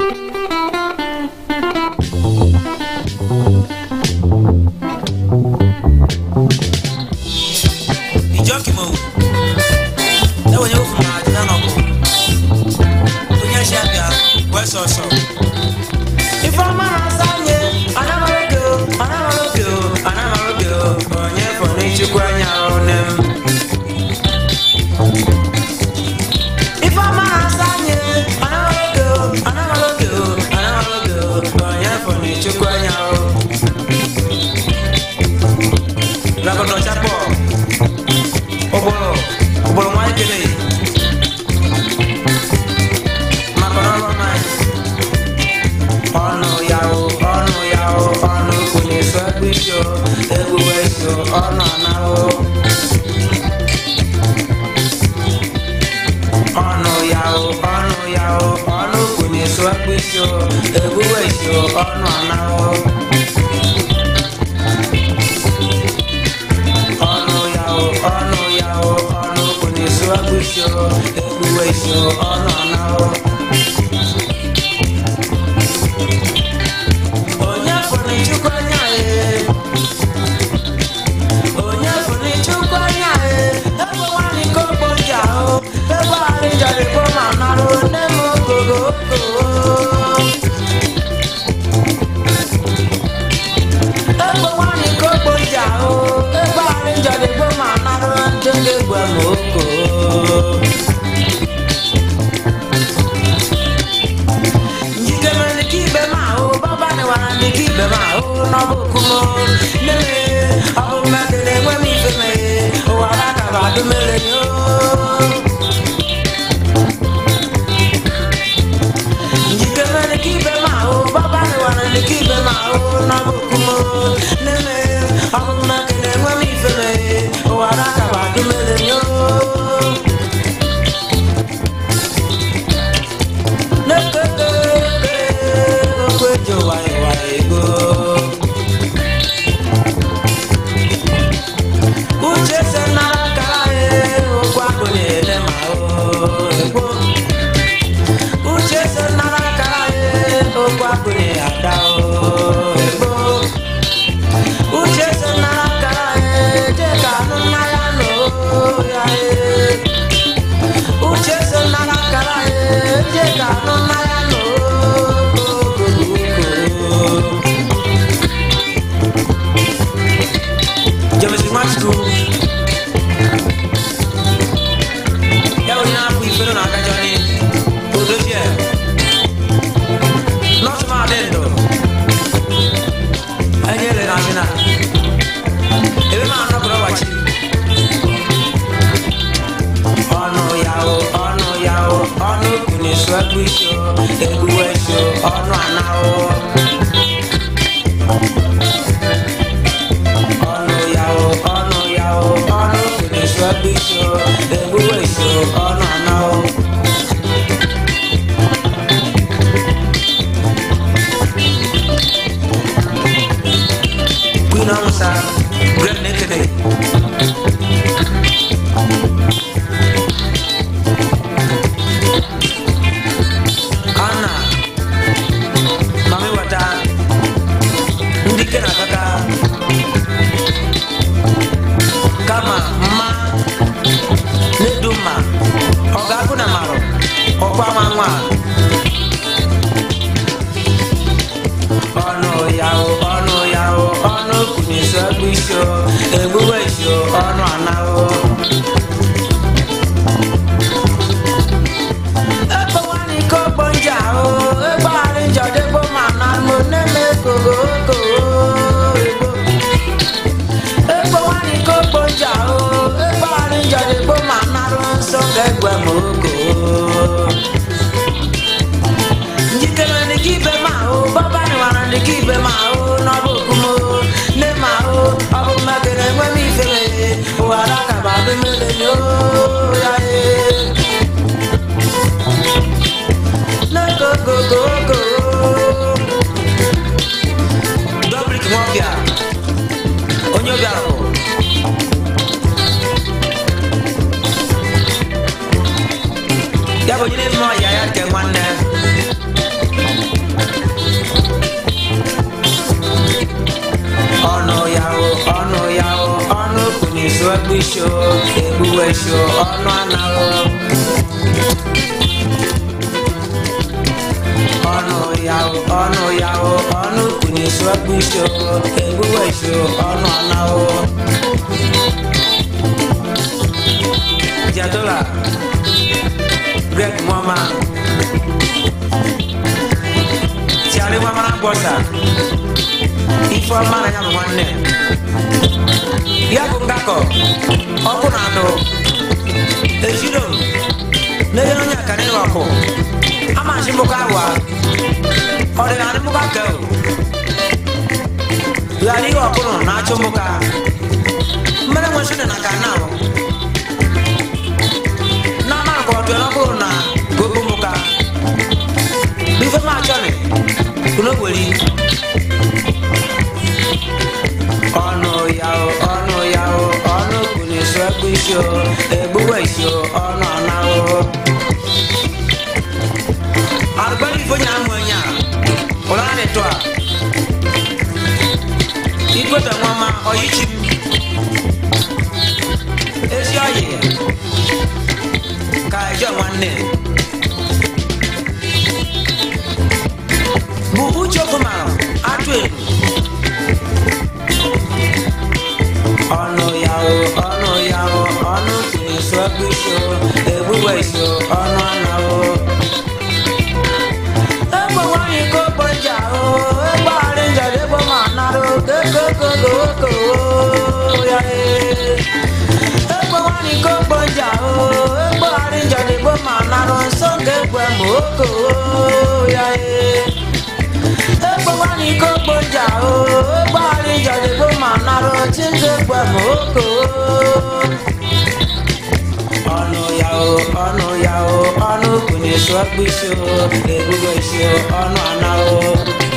ijoki mo ẹ wọ nyẹ wọ fún ma àti nánà ọkọ onye ṣe abia wẹ sọsọ. ifeọma na-asanye anamaroge o anamaroge o anamaroge o onye fọrọ ichukwu anya ọnụ m. ifeọma na-asanye anamaroge o anamaroge o anamaroge o onye fọrọ ichukwu anya ọnụ. Lagodo chapo ụgbọrọ ụgbọrọ nwa ekele maka ọrụ anyị ọnụ ya o ọnụ ya o ọnụ kwunye so ekpisi o egbuwe so ọnụ anahụ ọnụ ya o ọnụ ya o ọnụ kwunye so ekpisi o egbuwe so ọnụ anahụ ọnụ ya o ọnụ ya o ọnụ kwunye so ekpisi o egbuwe so ọnụ anahụ onye fụrụ chukwu anya ee onye fụrụ chukwu anya ee ebe nwanyị ka ogbo ji ahụ ebe arị jarịbọ ma narụ nne m ogogo ebe nwanyị ka ogbo ji ahụ ebe arị jarịbọ ma narụ ndị ga-egbu m oko njikere ka ibe m ahụ baba nịwara ndị ka ibe m ahụ n'ọbụkumo neme ọ bụ mmadụ na-enwe m ife meghe ụwa akaba adụmere nyo njikere ka ibe m ahụ baba nịwara ndị ka ibe m ahụ n'ọbụkumo neme ọ bụ mmadụ na-enwe m ife meghe ụwa akaba adụmere nyo uche se nara kara ye okwu agụ na-ele ma o uche se nara kara ye okwu agụ na-ada o egbo uche se nara kara ye je ka anụ mmanya nọ ya ye uche se nara kara ye je ka anụ mmanya nọ James Machiko ya onye na-apụ ifere na aka jọni odochie nọọsụ ma adị ndụ enyere na asị na ebe ma anọkọrọ ọgbachi ọnụ ya o ọnụ ya o ọnụ kwunye su egbu isi o egbuwe isi o ọnụ anahụ ọnụ ya o ọnụ ya o ọnụ kwunye su egbu isi o egbuwe isi o ọnụ anahụ Queen Amusa, Great Naked. Anna, Mami Wata, Ndike na kaka, kama mma neduma ọgagụ na marụ ọkwa nwa nwa ọnụ ya o ọnụ ya o ọnụ kwunyesi egbu isi o egbuwe isi o ọnụ anahụ ebe nwanyị ka ogbo nji ahụ ebe arị njọ dịbụ ma na mụ na-eme kogo kogo egbo ebe nwanyị ka ogbo nji ahụ ebe arị njọ dịbụ ma narụ nsọ ga-egwe m oko njikere ndị ka ibe m ahụ baba nịwara ndị ka ibe m ahụ n'ọbụ okumo nne m ahụ ọ bụ mmegere enwe m ife meghe ụwa dakaba adụmele nyo ya ee n'ogogogogo dobrik nwọbịa onye obiara bụ ya bụ onye na-eme ọya ya nke nwanne ekpu isi o egbuwe isi o ọnụ anaghị ọnụ ya o ọnụ ya o ọnụ kwunye isi ekpu isi o egbuwe isi o ọnụ anaghị jadola greg mama tiari mama na gbọsa ife ọma na ya bụ nwanne ya bụ ngakọ ọkụ na anụ ejiro n'ebe onye akara ịghọ ọkụ ama nsi mbụkọ awa ọdịnala mbụkọ aka o ghara ihe ọkụ nọ na-achụ mbụka mmere nwe sịrị na ka na ahụ n'ama nke ọdụ ọkụrụ na gogo mbụka ife ma achọrị kuno weri ọnụ ya o ọnụ ya o ọnụ kwuru isi ekpu isi o egbuwe isi o ọnụ ọnahụ arụgbara ifo nya amụ onye a ụlọ a na-eto a ikweta nwama ọyichi m ezi ọyị ka eje nwanne bụ uche ọkụmara atụ egwu ọnụ ya o ọnụ ya o ọnụ kwuru isi ekpu isi o egbuwe isi o ọnụ ọnahụ egbe nwanyị ka okponja o egbe ghara njede egbe ma nara okokokokoko ya ee egbe nwanyị ka okponja o egbe ghara njede egbe ma nara nsọ nke egbe ma oko ya ee egbe nwanyị ka okponja o egbe ghara njede egbe ma nara chi nke egbe ma oko ọnụ ya o ọnụ ya o ọnụ kwunye sụọ kpụ isi o ebube isi o ọnụ ana o